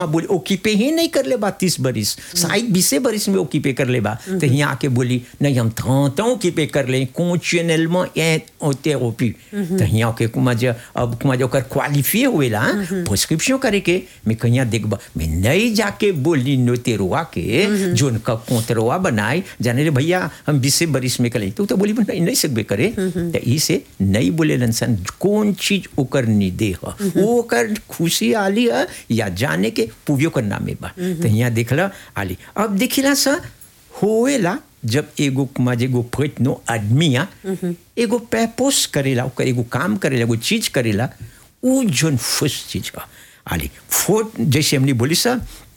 बोली ओकीपे ही नहीं कर ले बा तीस बरिस शायद बीसे बरिस में ओकीपे कर ले बा तो यहाँ आके बोली नहीं हम थौता ओकीपे कर ले continuellement est en thérapie तो यहाँ के कुमा जे अब कुमा जे ओकर क्वालिफाई हुएला प्रिस्क्रिप्शन करे के मैं कहीं देखबा मैं नहीं जाके बोली नोतेरुआ के जोन का कोंतरुआ बनाए जाने रे भैया हम बीसे बरिस में करें तो तो बोली नहीं नहीं सकबे करे तो ई से नहीं बोले लनसन कौन चीज ओकर निदे ह ओकर खुशी आली है या जाने के पुवियो कर नामे बा तो यहाँ देखला आली अब देखिला सा होएला जब एगो माजे एगो प्रयत्नो आदमिया एगो पैपोस करेला ओकर एगो काम करेला एगो चीज करेला उ जोन फुस चीज का आली फोट जैसे हमने बोली सा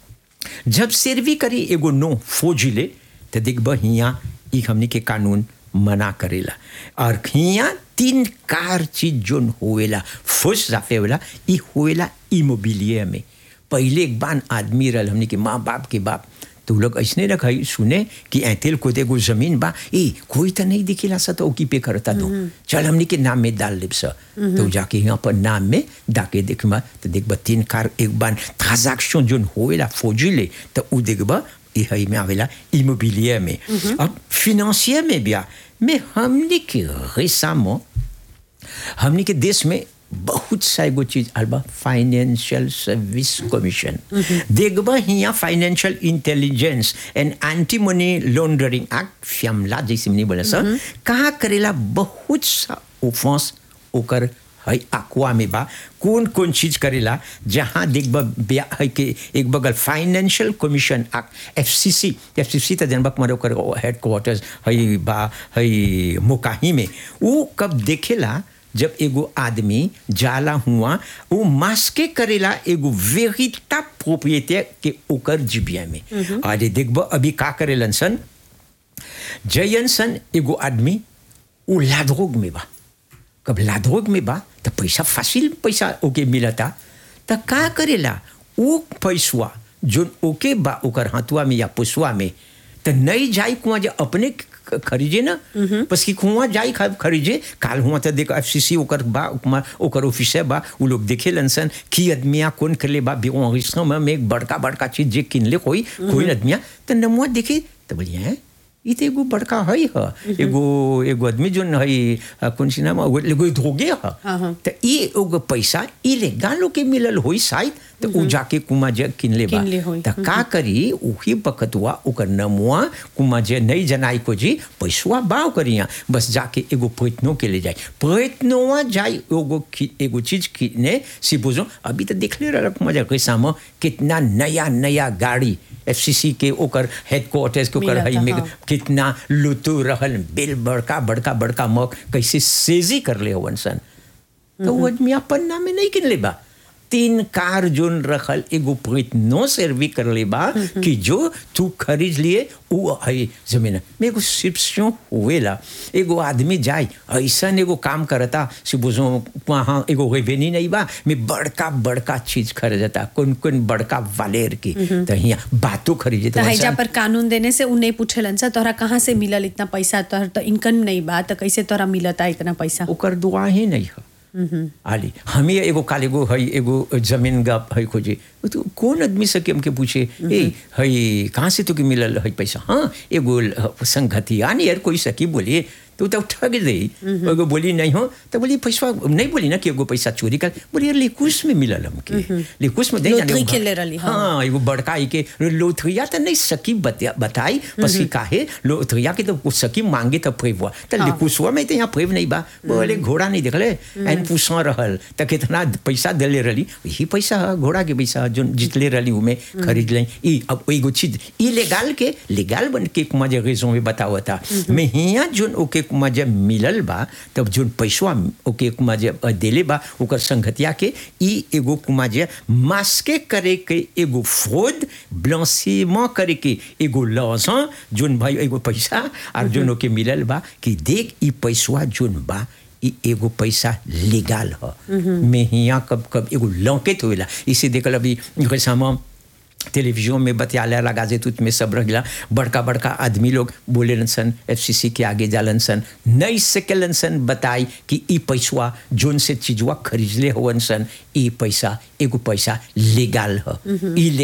जब सर्वी करी एगो नो फौजिले तो देखब हिया ई हमनी के कानून मना करेला और हिया तीन कार चीज जोन होएला फुस जाफे होला ई होएला इमोबिलियर में पहले एक बान आदमी रहल हमनी के माँ बाप के बाप तो उ लोग ऐसने रख सुने कि ऐतेल को देखो जमीन बा ए कोई तो नहीं दिखेला सा तो की पे करता दो चल हमनी के नाम में डाल लेब सा तो जाके यहाँ पर नाम में डाके देखबा तो देखबा तीन कार एक बार ट्रांजैक्शन जोन होएला फौजिले तो उ देखबा ये हई में आवेला इमोबिलियर में अब फिनेंशियर में भी आ में हमनी के रेसामो हमनी के देश में बहुत सा एगो चीज आलबा फाइनेंशियल सर्विस कमीशन देखबा हिया financial intelligence and anti money laundering act फ्यामला जैसे हमने बोला सर कहाँ करेला बहुत सा ऑफेंस ओकर है अकवा में बा कौन कौन चीज करेला जहाँ देखबा ब्या है कि एक बगल financial commission act F C C F C C तो जनबा कुमार ओकर हेड क्वार्टर्स है बा है मोकाही में वो कब देखेला जब एगो आदमी जाला हुआ वो मास्के करेला एगो वेरिटा प्रोप्रिएटर के ओकर जिबिया में अरे देखबो अभी का करेलन सन जयन सन एगो आदमी वो लाधोग में बा कब लाधोग में बा तो पैसा फासिल पैसा ओके मिलता तो का करेला वो पैसवा जो ओके बा ओकर हाथुआ में या पुसवा में तो नहीं जाई कुआ जे अपने खरीजे ना बस कि कुआ जाई खरीजे काल हुआ तो देख एफ सी सी ओकर बा ओकर ऑफिस बा वो लोग देखे लनसन की आदमिया कौन कर ले बा बेगो में एक बड़का बड़का चीज जे किन ले कोई कोई आदमिया तो नमुआ देखे तो बोलिए हैं ई तो एगो बड़का है ह एगो एगो आदमी जो है कौन सी नाम एगो धोगे ह तो ई एगो पैसा इलेगाल के मिलल होई शायद तो उ जाके कुमा जे किन ले बा तो का करी उही बकतुआ ओकर नमुआ कुमा जे नहीं जनाई को जी पैसवा बाव करिया बस जाके एगो प्रयत्नो के ले जाए प्रयत्नवा जाए एगो एगो चीज किने सी बुझो अभी तो देख ले रहा कुमा जे कैसा में कितना नया नया गाड़ी एफसीसी के ओकर हेडक्वार्टर्स के ओकर हई में कितना लुतु रहल बिल बड़का बड़का बड़का मौक कैसे सेजी कर ले होवन सन तो वो आदमी अपन नाम में नहीं किन ले बा तीन कार जोन रखल एगो प्रयत्नो सर्वी कर ले बा कि जो तू खरीद लिए वो है जमीन में एगो सिप्सियों हुएला एगो आदमी जाए ऐसा एगो काम करता से बुझो वहाँ एगो रेवेन्यू नहीं बा में बड़का बड़का चीज खरीदता कौन कौन बड़का वालेर की तो यहाँ बातों खरीदे तो हैजा पर कानून देने से उ नहीं पूछेलन सा तोहरा कहाँ से मिलल इतना पैसा तोहर तो इनकम नहीं बा तो कैसे तोहरा मिलता इतना पैसा ओकर दुआ ही नहीं है आली हमें एगो काल एगो है एगो जमीन गा है खोजे तो कौन आदमी से हमके पूछे ए है कहाँ से तो मिलल है पैसा हाँ एगो संगति आनी यार कोई सकी बोलिए तो तब ठग दे एगो बोली नहीं हो तो बोली पैसा नहीं बोली ना कि एगो पैसा चोरी कर बोली यार लिकुस में मिलल हमके लिकुस में नहीं लोथरी खेले रही हाँ एगो बड़का के लोथरिया तो नहीं सकी बताई बस की काहे लोथरिया के तो सकी मांगे तो फेव तो लिकुसवा में तो यहाँ फेव नहीं बा बोले घोड़ा नहीं देखले एन पूछा रहल तो कितना पैसा दिले रही यही पैसा है घोड़ा के पैसा जो जितले रही उमें खरीद लें ई अब एगो चीज इलेगाल के लेगाल बन के कुमा जे रेजों में बतावा था मैं हिया जोन ओके कुमा जब मिलल बा तब जोन पैसवा ओके कुमा जब देले बा ओकर संगतिया के ई एगो कुमा जे मास्के करे के एगो फ्रॉड ब्लांसीमेंट करे के एगो लॉसा जोन भाई एगो पैसा और जोन ओके मिलल बा कि देख ई पैसवा जोन बा ई एगो पैसा लीगल ह में हिया कब कब एगो लौकेत होएला इसे देखल अभी कैसा टेलीविजन में बतियाला लगा जे तुत में सब रह बड़का बड़का आदमी लोग बोले सन एफ के आगे जालन सन नहीं सकेलन सन बताई कि ई पैसवा जोन से चीजवा खरीदले होवन सन ई पैसा एगो पैसा लीगल ह ई